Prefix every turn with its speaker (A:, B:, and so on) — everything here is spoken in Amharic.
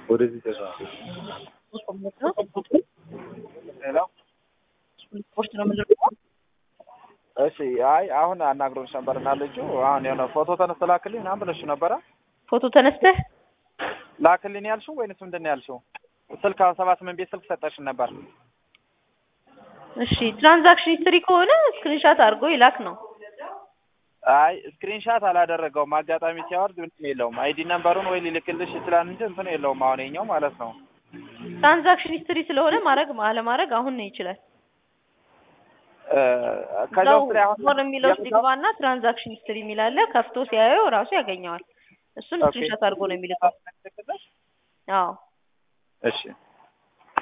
A: ወደዚህ ተዛ ሄሎ
B: ስፖርት ነው የምንለው።
A: እሺ አይ አሁን አናግሮች ነበር እና ልጁ አሁን የሆነ ፎቶ ተነስቶ ላክልኝ ምናምን ብለሽ ነበረ
B: ፎቶ ተነስተህ
A: ላክልኝ ያልሽው ወይንስ ምንድን ነው ያልሽው? ስልክ ሰባ ስምንት ቤት ስልክ ሰጠሽን ነበር።
B: እሺ ትራንዛክሽን ሂስትሪ ከሆነ ስክሪንሻት አድርጎ ይላክ ነው።
A: አይ ስክሪንሻት አላደረገውም። አጋጣሚ ሲያወርድ ምንም የለውም። አይዲ ነምበሩን ወይ ሊልክልሽ ይችላል እንጂ እንትን የለውም። አሁን የኛው ማለት ነው።
B: ትራንዛክሽን ሂስትሪ ስለሆነ ማድረግ አለማድረግ አሁን ነው ይችላል።
A: እ ከዛ
B: እዛው
A: ውስጥ ላይ አሁን
B: ሞር የሚለው ውስጥ ይግባና ትራንዛክሽን ሂስትሪ የሚላለ ከፍቶ ሲያየው ራሱ ያገኘዋል። እሱን
A: ኦኬ።
B: ስክሪንሻት አድርጎ ነው የሚልከው። አዎ
A: እሺ